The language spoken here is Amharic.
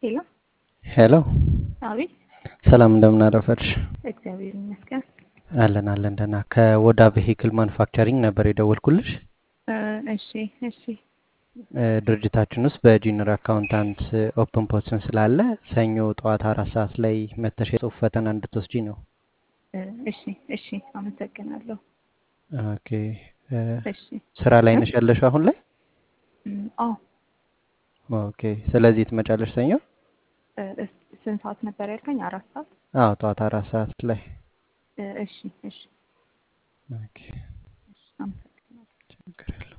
ሄሎ ሄሎ አቤት። ሰላም እንደምን አረፈድሽ? እግዚአብሔር ይመስገን። አለን አለን ደህና። ከወዳ ቬሂክል ማኑፋክቸሪንግ ነበር የደወልኩልሽ። እ፣ እሺ እሺ እ፣ ድርጅታችን ውስጥ በጁኒየር አካውንታንት ኦፕን ፖዚሽን ስላለ ሰኞ ጠዋት አራት ሰዓት ላይ መተሽ የጽሁፍ ፈተና እንድትወስጂ ነው። እ፣ እሺ እሺ አመሰግናለሁ። ኦኬ። እ፣ እሺ ስራ ላይ እ? ነሽ ያለሽ አሁን ላይ? እም፣ አዎ ኦኬ። ስለዚህ ትመጫለሽ ሰኞ? እ፣ እስ- ስንት ሰዓት ነበር ያልከኝ? አራት ሰዓት። አዎ ጠዋት አራት ሰዓት ላይ። እ፣ እሺ እሺ ኦኬ። እሺ አመሰግናለሁ። ችግር የለውም።